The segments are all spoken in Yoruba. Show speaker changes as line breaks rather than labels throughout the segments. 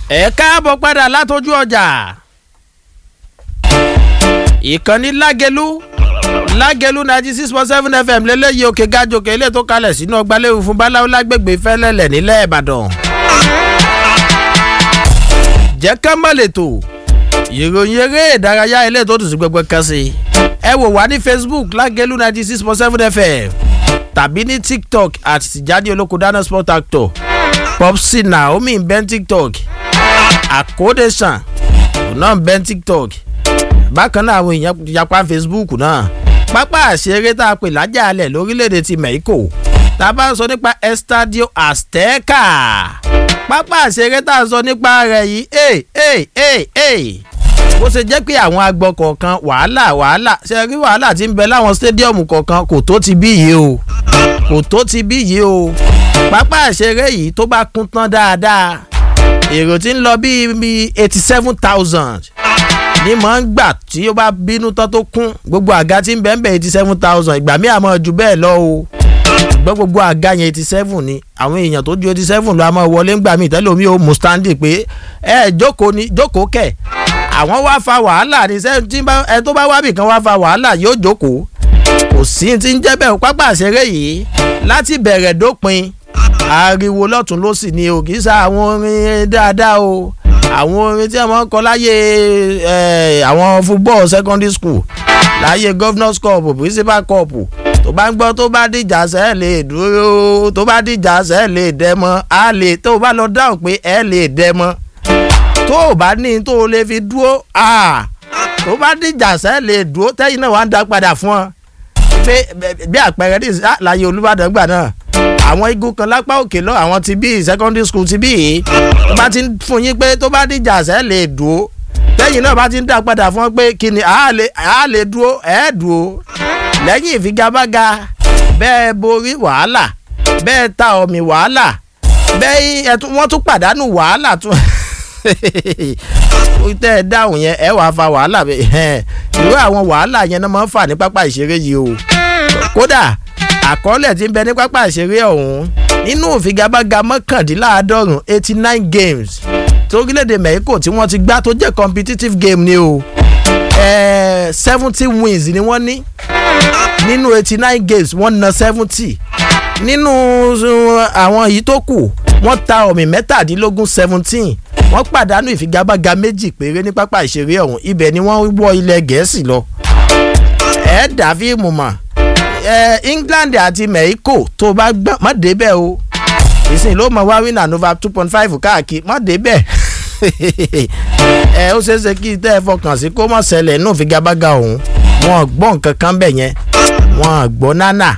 ẹ káàbọ̀ padà látọjú ọjà ìkànnì lágẹlú lágẹlú ninety six point seven fm lélẹ́yìí òkè gájòkè ilé tó kalẹ̀ sínú ọgbàlẹ́wò fún báláwo lágbègbè fẹ́lẹ́lẹ̀ nílẹ̀ ìbàdàn jẹ́ ká má lè tò ìròyìn eré ìdárayá ilé tó dùn sí gbẹgbẹ kan sí ẹ wò wá ní facebook lágẹlú ninety six point seven fm tàbí ní tiktok àti tìjáde olóko dáná sport actor popsi naomi ń bẹ́ tiktok àkódésàn náà ń bẹ́ tiktok bákan náà àwọn èèyàn yapa facebook náà pápá àṣeré tá a pè lájàalẹ̀ lórílẹ̀‐èdè ti mexico tá a bá ń sọ nípa estadio azteca pápá àṣeré tá a sọ nípa rẹ̀ yìí ẹ̀ ẹ̀ ẹ̀ ẹ̀ bó ṣe jẹ́ pé àwọn agbọ̀ kọ̀ọ̀kan wàhálà wàhálà ṣe rí wàhálà tí ń bẹ láwọn stadium kọ̀ọ̀kan kò tó ti bí yìí o kò tó ti bí yìí o pápá àṣeré yìí tó bá kún tán dáadáa èrò tí ń lọ bíi eighty seven thousand ní mọ̀ ń gbà tí ó bá bínú tán tó kún gbogbo àga tí ń bẹ́ẹ̀ bẹ́ẹ̀ eighty seven thousand ìgbà míì àmọ́ ju bẹ́ẹ̀ lọ o ṣùgbọ́n gbogbo àga yẹn eighty seven ni àwọn èèyàn tó ju eighty seven lọ àmọ́ wọlé ńgbà míì tẹ́lẹ̀ omi ò mú standing pé ẹ jókòó ni jókòó kẹ̀ àwọn wá fa wàhálà ní sẹ́yìn ẹ tó bá wábì kan wá fa wàhálà yóò jókòó kò sí ti ń jẹ́ bẹ́ẹ̀ pápá àṣeré yìí láti bẹ̀rẹ̀ dópin ariwo lọ́tún ló sì ni o kì í sa àwọn orin dáadáa o àwọn orin tí wọ́n kọ láyé àwọn football secondary school láyé governors cup principal cup tó bá ń gbọ́ tó bá dìjà sẹ́ lè dúró tó bá dìjà sẹ́ lè dẹ́mọ́ á lè tó bá lọ dáhùn pé ẹ lè dẹ́mọ́ tó o bá ní tó o lè fi dúró tó bá dìjà sẹ́ lè dúró tẹ́yìn náà wà ń dá padà fún ọ pé bí àpẹẹrẹ ní láyé olùbàdàn gbà náà àwọn igun kan lápá òkè lọ àwọn ti bí secondary school ti bí yìí tó bá ti ń fún yín pé tó bá dìjà sẹ́ lè dúró tẹ́yìn náà bá ti ń dá padà fún ọ pé kí ni àá lè dúró ẹ̀ dúró lẹ́yìn ìfigagbága bẹ́ẹ̀ borí wàhálà bẹ́ẹ̀ ta omi wàhálà bẹ́ẹ̀ wọ́n tún pàdánù wàhálà tún tẹ́ ẹ dáhùn yẹn ẹ wàá fa wàhálà irú àwọn wàhálà yẹn náà máa ń fà ní pápá ìṣeré yìí o kódà àkọọ́lẹ̀ tí ń bẹ ní pápá ìṣeré ọ̀hún nínú ìfigagbága mọ́kàndínláàádọ́rùn eighty nine games torílẹ̀-èdè mexico tí wọ́n ti gbá tó jẹ́ competitive game ni o seventy wins ni wọ́n ní nínú eighty nine games wọ́n na seventy nínú àwọn yìí tó kù wọ́n ta ọ̀mì mẹ́tàdínlógún seventeen wọ́n pàdánù ìfigagbága méjì péré ní pápá ìṣeré ọ̀hún ibẹ̀ ni wọ́n wọ ilẹ̀ gẹ̀ẹ́sì lọ. ẹ dà fíìmù mọ̀ ẹ england àti mexico tó bá gbọ́n má débẹ̀ o ìsìn ló mọ wá wínà nova two point five káàkiri má débẹ̀ ẹ ó ṣeéṣe kí tẹ́ ẹ fọkàn sí kó mọ̀ ṣẹlẹ̀ nù ìfigagbága ọ̀hún wọn gbọ́ nǹkan kan bẹ̀ yẹn wọn gbọ́ nánà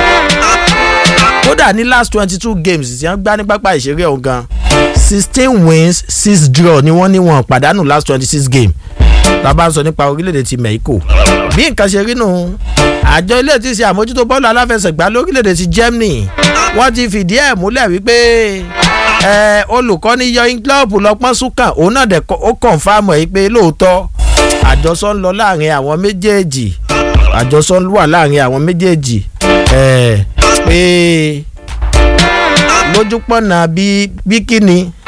kódà ní last twenty two games tí wọ́n gbá ní pápá ìṣeré ọ̀hún gan sixteen wins six draw ni wọ́n ní wọn pàdánù last twenty six game bàbá ń sọ nípa orílẹ̀-èdè ti mexico bí nǹkan ṣe rí nù àjọ ilé tí ṣe àmójútó bọ́ọ̀lù aláfẹsẹ̀gbá lórílẹ̀-èdè ti germany wọ́n ti fìdí ẹ̀ múlẹ̀ wípé olùkọ́ni yọyin club lọ́pọ́n súnkàn òun náà dẹ̀ ó kọ̀ǹfàmù ẹ̀ pé lóòótọ́ àjọsọ ń lọ láàrin àwọn méjèèjì àjọsọ wà láàrin àwọn méjèèjì pé lójúpọ̀nà bí kíni